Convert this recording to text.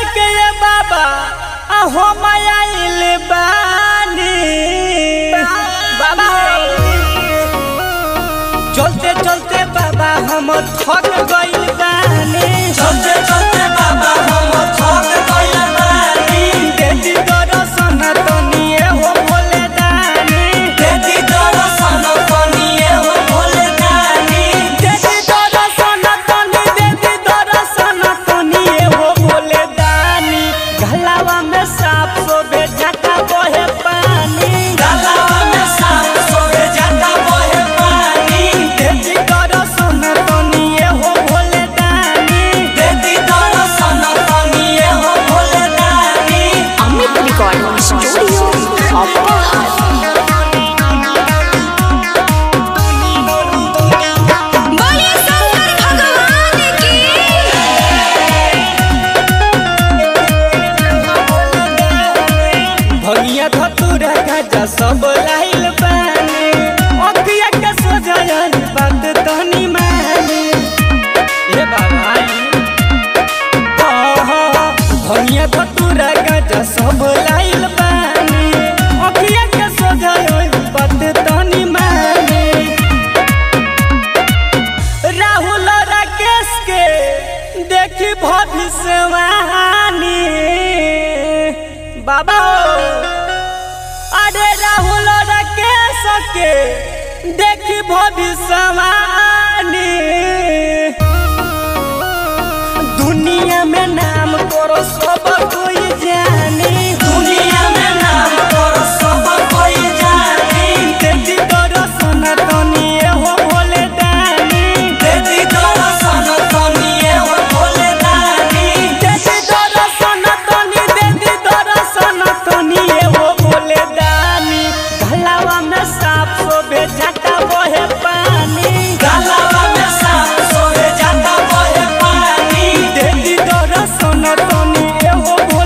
के ये बाबा अहो मायाइल बानी बाबा चलते चलते बाबा हम थक गइल बानी चलते चलते बाबा हम थक गइल बानी देती दर्शन तनिए हो भोले दानी देती दर्शन तनिए हो भोले दानी देती दर्शन तनी देती दर्शन तनिए हो भोले दानी गलावा में साप सोबे झका बहे पानी गलावा में सांप सोए जाता बहे पानी देती दर्शन तनिए हो भोले दानी देती दर्शन तनिए हो भोले दानी Amit Recording Studio of बोले शंकर भगवान की भगिया धतुरा गाजा सब लाइल बानी अखिया के सोझायल बात तनी मानी ए बाबा भगिया धतुरा गाजा सब लाइल बानी अखिया के सोझायल बात तनी मानी राहुल राकेश के देखी भविष्यवाणी बाबा हो। अरे राहुल राकेश के देखी भविष्यवाणी दुनिया में नाम करो सब कोई जानी दुनिया में नाम तोर सब कोई जानी देखी दर्शन तनिए हो भोले दानी देती दर्शन तनिए हो भोले दानी देती दर्शन तनी देती दर्शन तनिए हो भोले दानी गलावा में साप सोबे झटा बहे पानी गलावा में सांप सोए जाता बहे पानी देती दर्शन तनिए हो